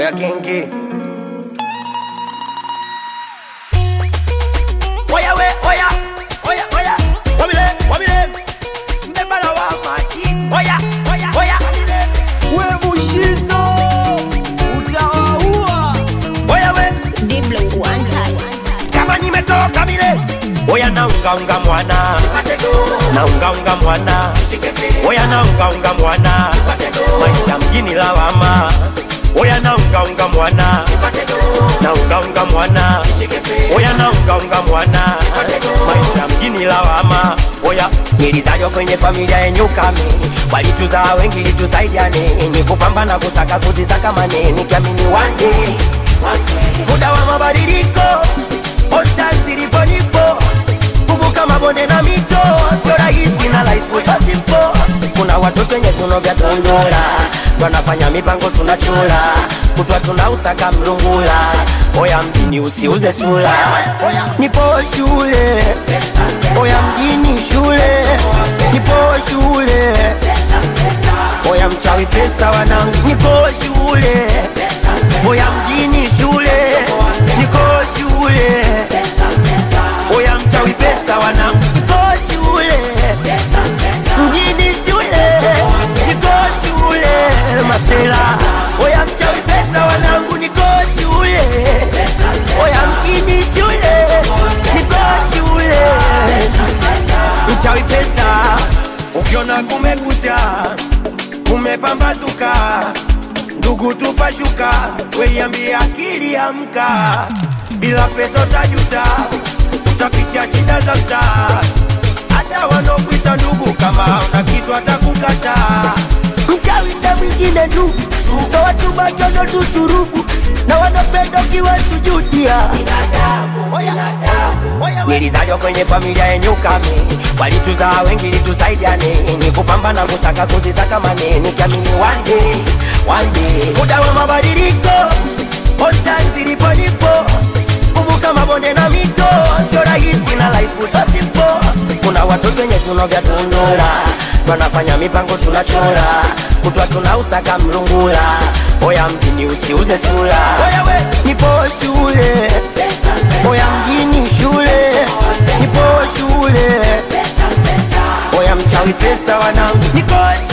Oya kingi Oya we, oya, oya, oya Wabile, wabile Mbebala wa machis Oya, oya, oya we mushizo utawaua Oya we, Diblo one touch. kama nimetoka bile Oya naungaunga mwana Naungaunga mwana Oya naungaunga mwana Maisha mjini lawama Oya naungaunga mwana Naungaunga mwana Oya naungaunga mwana Maisha mjini lawama Oya nilizaliwa kwenye familia yenye ukamini Walituzaa wengi litusaidia nini Kupambana kusaka kuzisaka maneni Kiamini one day Muda wa mabadiliko Ota zilipo nipo Kuvuka mabonde na mito Sio rahisi na life so simple Kuna watoto wenye viuno vya tundura Wanafanya mipango tunachula Kutwa tunausaka mlungula Oya mjini usiuze sula Nipo shule Oya mjini shule Nipo shule Oya mchawi pesa wanangu Niko shule Oya mjini shule Niko shule Oya mchawi pesa wanangu Niko shule Mjini shule Niko shule Masela Oya mchawi pesa wanangu Niko shule Oya mjini shule Niko shule Mchawi pesa Ukiona kumekucha Kumepambazuka Ndugu tupashuka Weiambia akili amka Bila pesa utajuta Utapitia shida za mtaa Hata wanaokuita ndugu Kama una kitu atakukata Mchawi na mwingine ndugu So watu batono tusurubu Na wanapenda ukiwa sujudia Oya, oya, we. Nilizaliwa kwenye familia yenye ukamini Walituzaa wengi litusaidia nini Kupambana kusaka kuzisaka maneni Kiamini one day, one day Muda wa mabadiliko Ota zilipo nipo Kuvuka mabonde na mito Sio rahisi na life so simple Kuna watoto wenye viuno vya tundura Wanafanya mipango tunachora Kutwa tunausaka mlungula Oya mjini usiuze sura Oya we, nipo shule Oya mjini shule Nipo shule Oya mchawi pesa wanangu Niko shule